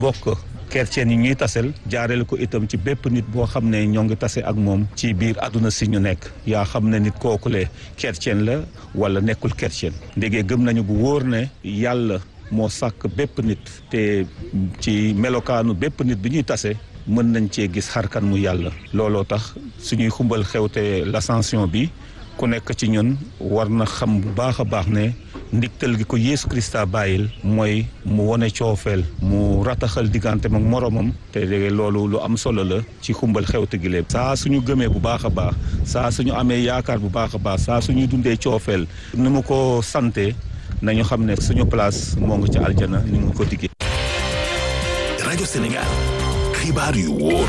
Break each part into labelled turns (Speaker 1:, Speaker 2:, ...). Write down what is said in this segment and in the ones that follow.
Speaker 1: bokk chrétien yi ñuy tasel jaareel ko itam ci bépp nit boo xam ne ñoo ngi tase ak moom ci biir àdduna si ñu nekk yaa xam ne nit kookule chrétien la wala nekkul chrétien ndégee gëm nañu bu wóor ne yàlla moo sàkk bépp nit te ci melokaanu bépp nit bi ñuy tase mën nañ cee gis xarkan mu yàlla looloo tax suñuy xumbal xewte l'ascension bi ku nekk ci ñun war na xam bu baax a baax ne ndigtal gi ko Yeesu Krista bàyyil mooy mu wone coofeel mu rataxal digganteem ak moroomam te loolu lu am solo la ci xumbal xewte gi lépp saa suñu gëmee bu baax a baax saa suñu amee yaakaar bu baax a baax saa suñuy dundee coofeel ni mu ko sante nañu xam ne suñu place moo ngi ci aljana ni mu ko diggee.
Speaker 2: rajo Sénégal xibaar yu wóor.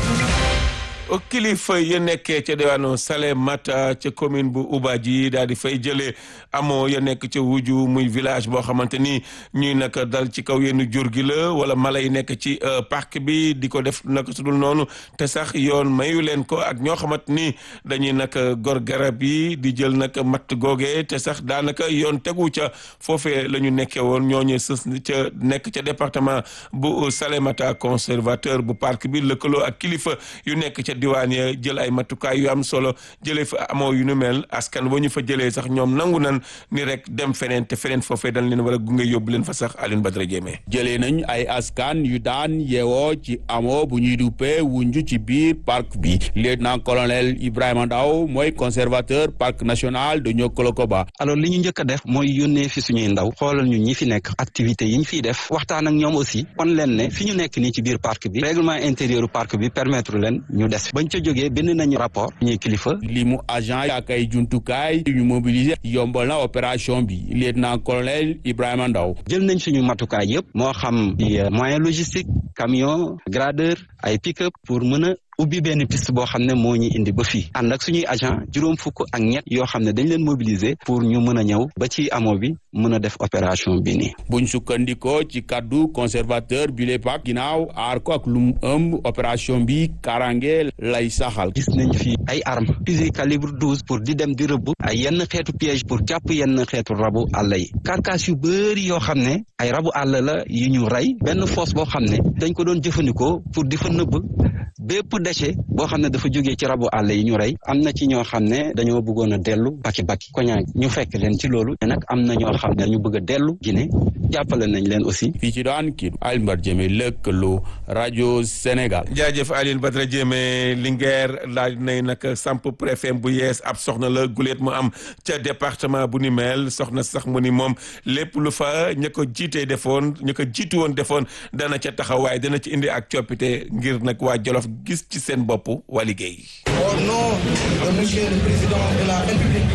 Speaker 3: kilifa ya nekkee ca diwaanu Salémata ca commune bu Oubaji daal di fay jëlee amoo ya nekk ca wuju muy village boo xamante ni ñuy nag dal ci kaw yenn jur gi la wala mala yi nekk ci parc bi di ko def naka sudul noonu te sax yoon mayu leen ko ak ñoo xamante ni dañuy nag gor garab yi di jël nag matt googe te sax daanaka yoon tegu ca foofee la ñu nekkee woon ñooñu sës ca nekk ca département bu Salémata conservateur bu parc bi lëkkaloo ak kilifa yu nekk ca diwaan ya jël ay matukaay yu am solo jëlee fa amoo yu nu mel askan wa ñu fa jëlee sax ñoom nangu nan ni rek dem feneen te feneen foofee dañ leen war a gunge yóbbu leen fa sax Alioune Badara Diémé
Speaker 4: jëlee nañ ay askan yu daan yeewoo ci amoo bu ñuy duppee wunju ci biir parc bi lieutenant colonel Ibrahima Ndaw mooy conservateur parc national de Niokolo-Koba
Speaker 5: alors li ñu njëkk a def mooy yónnee fi suñuy ndaw xoolal ñu ñi fi nekk activités yi ñu fiy def waxtaan ak ñoom aussi kon leen ne fi ñu nekk nii ci biir parc bi règlement intérieur parc bi permettre leen ñu des bañ ca jógee bind nañu rapport ñuy kilifa
Speaker 4: li mu agent ak ay jumtukaay yu ñu mobiliser yombal na opération bi lieutenant colonel Ibrahima Ndaw
Speaker 5: jël nañ suñu matukaay yëpp moo xam di moyen logistique camion gradeur ay pick-up pour mën a ubbi benn piste boo xam ne moo ñu indi ba fii ànd ak suñuy agent juróom fukk ak ñett yoo xam ne dañ leen mobiliser pour ñu mën a ñëw ba ci amoo bi mën a def opération bi nii
Speaker 4: buñ sukkandikoo ci kaddu conservateur bi le pak ginnaaw aar ko ak lu mu ëmb opération bi karange lay saxal
Speaker 5: gis nañ fi ay armes fusil calibre douze pour di dem di rëbb ay yenn xeetu piège pour jàpp yenn xeetu rabu àll yi carcasse yu bëri yoo xam ne ay rabu àll la yu ñu rey benn fosse boo xam ne dañ ko doon jëfandikoo pour di fa nëbb bépp déchet boo xam ne dafa jógee ci rabu àll yi ñu rey am na ci ñoo xam ne dañoo bëggoon a dellu baki baki koñaa ñu fekk leen ci loolu te nag am na ñoo xam ne ñu bëgg a dellu Guinée jàppale nañ leen aussi
Speaker 4: fii ci daan kii Alioune Badara Diémé lëkkaloo rajo Sénégal
Speaker 3: jaajëf Alioune Badara Diémé Linguère laaj nay nag samp préfet bu yees ab soxna la guleet mu am ca département bu ni mel soxna sax mu ni moom lépp lu fa ña ko jiitee defoon ña ko jiitu woon defoon dana ca taxawaay dana ci indi ak coppite ngir nag waa Jolof gis ci seen bopp waa liggéey.
Speaker 6: Au nom de Monsieur le Président de la République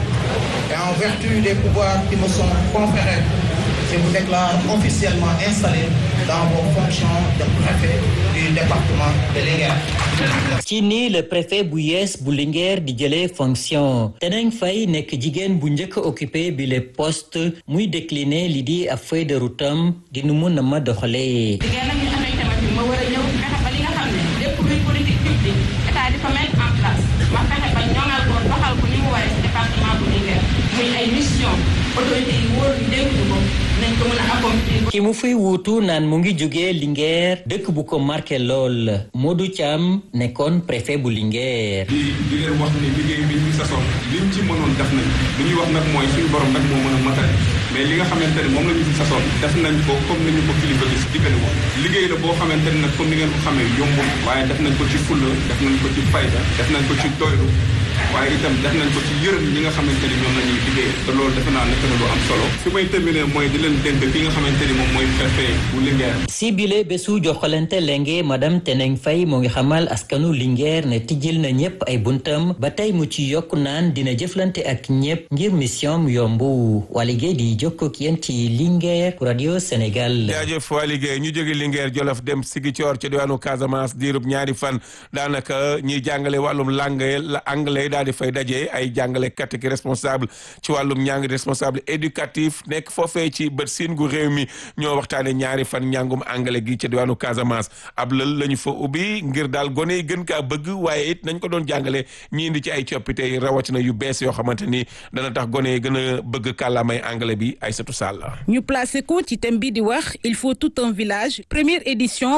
Speaker 6: et en vertu des pouvoirs qui me sont conférés, je vous déclare officiellement installé dans vos fonctions de préfet du département de Linguère.
Speaker 7: ci nii le préfet bu yees bu Linguère di jëlee fonction Teneng Faye nekk jigéen bu njëkk a occupé bi le poste muy décliner li di ab feuille de route am di nu mun a ma doxalee.
Speaker 8: ma war a ñëw fexe ba li nga xam ne lépp luy politique publique état di ko mettre en place ma fexe ba ñoŋal ko doxal ko ni mu waree ci département bu Linguère muy ay mission autorité yi wóor ñu dénk ñu ko nañ ko mën a accomplir.
Speaker 7: ki mu fiy wuutu naan mu ngi jógee Linguère dëkk bu ko marqué lool Modou Thiam nekkoon préfet bu Linguère.
Speaker 9: di di leen wax ni liggéey bi ñu sasoon liñ ci mënoon def nañ li ñuy wax nag mooy suñu borom nag moo mën a matale mais li nga xamante ne moom la ñu fi sasoon def nañ ko comme ni ñu ko kilifa gis diggante woon liggéey la boo xamante ne nag comme ni ngeen ko xamee yombul waaye def nañ ko ci fulla def nañ ko ci fayda def nañ ko ci doylu waaye itam def nañ ko ci yërëm ñi nga xamante ni ñoom la ñuy liggéey te loolu defe naa nekk na lu am solo fi may terminer mooy di leen dénk ki nga xamante ni moom mooy préfet bu Linguère
Speaker 7: si bile bésu joxalante lenge madame Teneng Faye moo ngi xamal askanu Linguère ne tijjil na ñëpp ay buntam ba tey mu ci yokk naan dina jëflante ak ñëpp ngir mission mu yombu waa liggéey di jokkook yéen ci Linguère pour radio Sénégal.
Speaker 3: jaajëf waa liggéey ñu jóge Linguère Jolof dem Ziguinchor ci diwaanu Casamance diirub ñaari fan daanaka ñiy jàngale wàllum langue la anglais tey daal di fay daje ay jàngalekat ak responsable ci wàllum ñàng responsable éducatif nekk foofee ci bët siin gu réew mi ñoo waxtaane ñaari fan njàngum anglais gi ci diwaanu Casamance ab lël la ñu fa ubbi ngir daal gone yi gën kaa bëgg waaye it nañ ko doon jàngale ñi indi ci ay coppite rawatina yu bees yoo xamante ni dana tax gone yi gën a bëgg kàllaamay anglais bi Aïssatou Sall
Speaker 10: ñu placé ko ci thème bi di wax il faut tout un village première édition